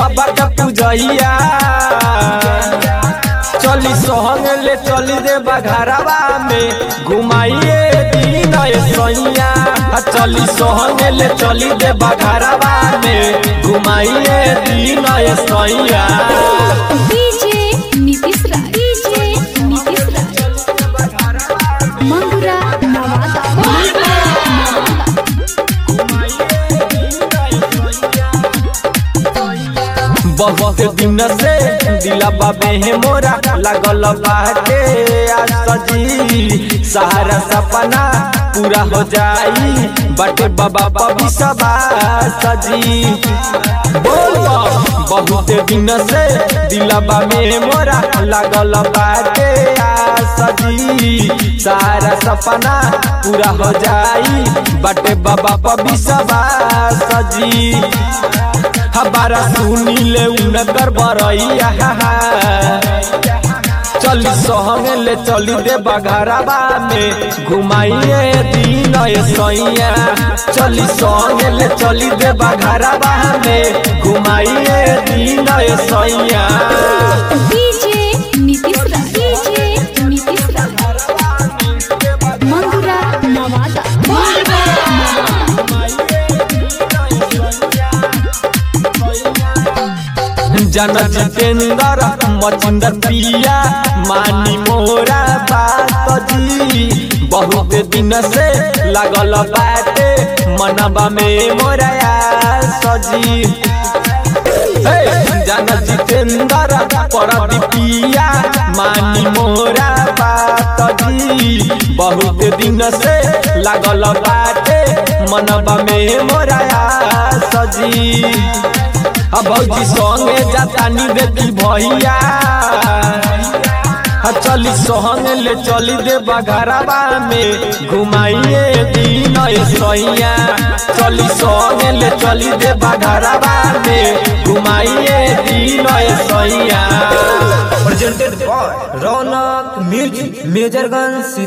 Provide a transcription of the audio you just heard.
बाबा का पूजैया चली सोहंग ले चली दे बघरवा में घुमाइए दिन सैया चली सोहंग ले चली दे बघरवा में घुमाइए दिन सैया डीजे नीतीश राज डीजे नीतीश राज मंगुरा नवादा मंगुरा नवादा बहुत दिन से दिला बाबे है मोरा लगल बाटे आज सजी सहारा सपना पूरा हो जाई बटे बाबा पबी सबा सजी बोल बहुत दिन से दिला बाबे मोरा लगल बाटे आज सजी सारा सपना पूरा हो जाई बटे बाबा पबी सबा सजी हमारा सुनी ले उनकर बरैया चली सहंग ले चली दे बघरवा में घुमाइए दिन सैया चली सहंग ले चली दे बघरवा में घुमाइए दिन सैया डीजे नीतीश राज डीजे नीतीश राज मंगुरा नवादा मंगुरा नवादा जन जितेंद्र मचिंदर पिया मानी मोरा बात जी बहुत दिन से लगल बाटे मनबा में मोरा सजी हे, जन जितेंद्र परदीपिया मानी मोरा बात जी बहुत दिन से लगल बाटे मनबा में मोरा सजी अब भौजी संगे जातानी बेटी भैया आ चली सोहंग ले चली दे बघरवा में घुमाइए दिन सैया चली सोहंग ले चली दे बघरवा में घुमाइए दिन सैया presented by Ronak Music, Majorganj